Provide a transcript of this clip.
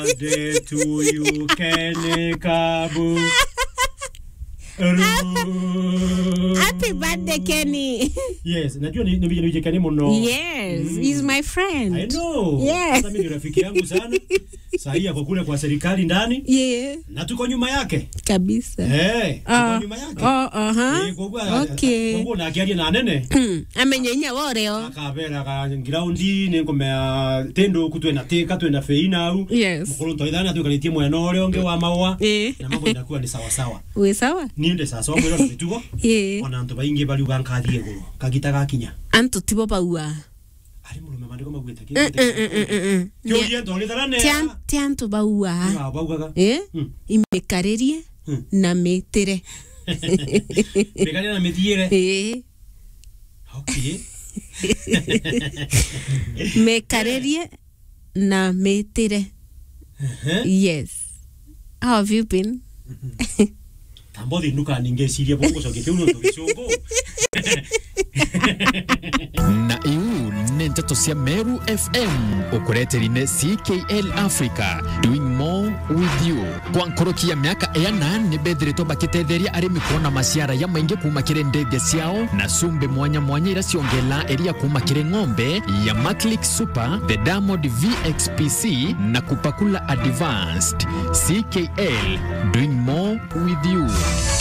birthday to you, Kenny Kabu. Ru- Happy birthday, Kenny. Yes, najua ni ni ni Kenny muno. yes, he's my friend. I know. Yeah. Sasa mimi ni rafiki yangu sana. Sahii ako kule kwa serikali ndani Yeah, na tuko nyuma yake. kabisa. Eh, tuko Ah, nyuma yake. oh, uh-huh. Eh, kwa kuwa Okay. kwa kuwa na akiaria na nene. amenyenya woreo akabera ka ngiraundi nä ngomea tendo ku twena tä twena fei nau Yes. mukuru twaithana twikaritie mwena å rä a å ngä wa maåa Eh. na mambo inakuwa nä sawasawa wä sawa niä ndä caca mwä rona mä tugo Ĩĩ. ona antå baingä bariuga nkathiä gå rå kagita gakinya antå tibo baua arä må rå me mandä ko maguä te kä kä å twarä thara nea ti antå baua baugaga ä Hmm. imä rie Hmm. na mä tä re mä kanä na mä thiä re ä mä rie na mä tä re yes how have you been tambo thä nuka ningä ciria bå gå cokia kä u no tå gä cångå na iu nä ndeto cia meru fm ukureterine ckl africa doing more with you kwa nkorokia miaka ena nä mbethirätwo bakä arä kuona maciara ya maingä kuma kä rä ndege ciao na cumbi mwanya mwanya ira ciongela iria kuma kä rä ng'ombe ya maclick super the diamond vxpc na kupakula advanced ckl doing more with you